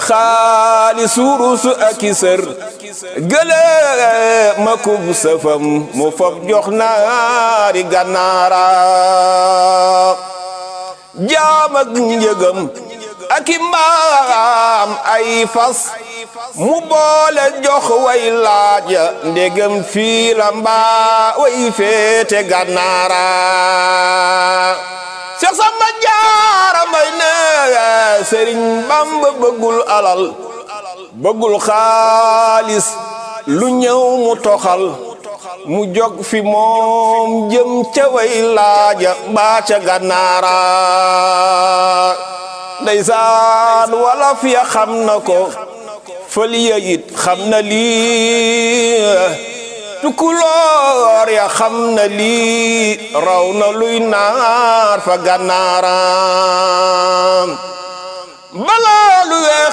xaalis wurus ak i sër gële ma kub sëfam mu fob jox naari gànnaara jaam ak njëgam ak i mbaam ay fas mu boole jox way laaja ndegam fii la mbaa way féete gànnaara Seex Samba Jaara Mbay ne Sëriñ Bamba bëggul alal bëggul xaalis lu ñëw mu toxal mu jog fi moom jëm ca way laaja mbaa ca gànnaara ndeysaan wolof ya xam na ko fëliya it xam na lii tukulóor ya xam na lii raw na luy naar fa gànnaara balaa lu weex